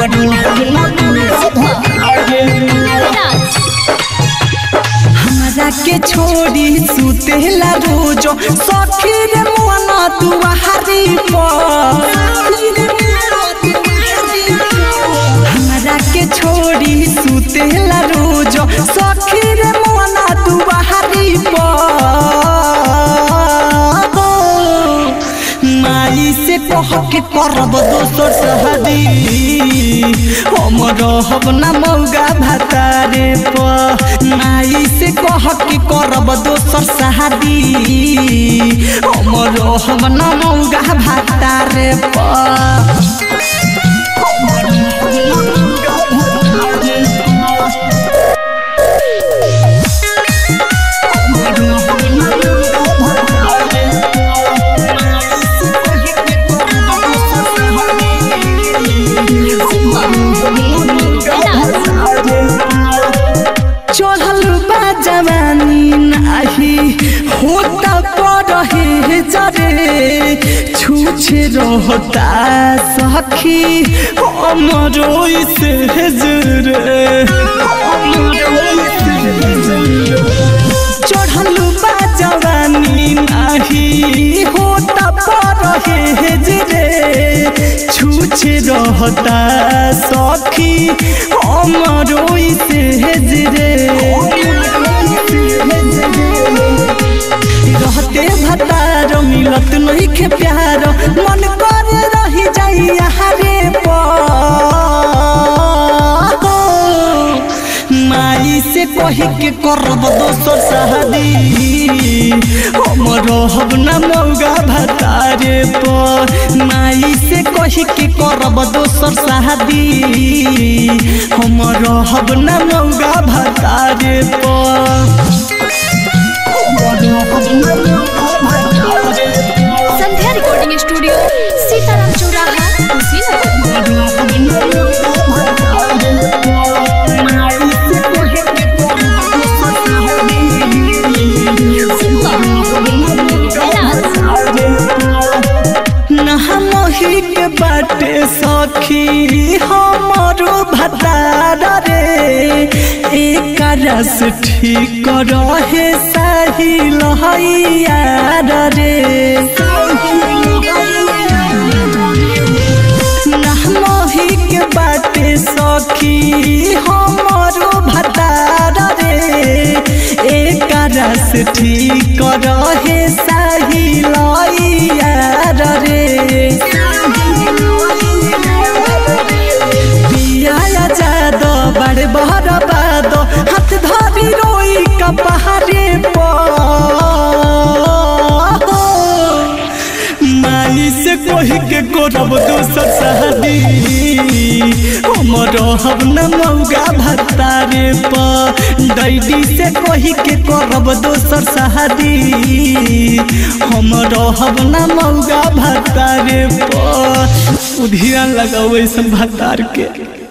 हमरा के छोड़ी सुतेला रोजो सखी रे मोना दुआरी पर हमरा के छोड़ी सुतेला रोजो सखी रे मोना दुआरी पर माई से कह के करब दोसर सहदी हम रहब ना मौगा भातारे प माई से कह के करब दोसर सहदी हम रहब ना मौगा भातारे प चढ़ल बा जवानी नाही होता पड़हे जरे छूछे रहता सखी हमरो से जरे चढ़ल बा जवानी नाही होता पड़हे जरे छूछे रहता सखी हमरो से जरे रहते भतार मिलत नहीं के प्यार मन कर रही जाई हरे माई से कही के करब दोसर शादी हम रहब ना मौगा भतारे पर माई से कही के करब दोसर शादी हम रहब ना मौगा भतारे पर संध्या रिकॉर्डिंग स्टूडियो सीताराम चौराहा कुशीनगर नहमही के बाटे सखी हमारो भतार रे एक रस ठीक रहे सही लहैयार रे नहमही के बाटे सखी हमारो भतार रे एक रस ठीक रहे सही लहैयार रे पिया जाद बड़े बहर बाद हाथ धरी रोई का पहाड़े माई से कही के करब दोसर शादी हम रहब न मौगा भतारे प डैडी से कही के करब दोसर शादी हम रहब न मौगा भतारे प उधिया लगाओ ऐसन भतार के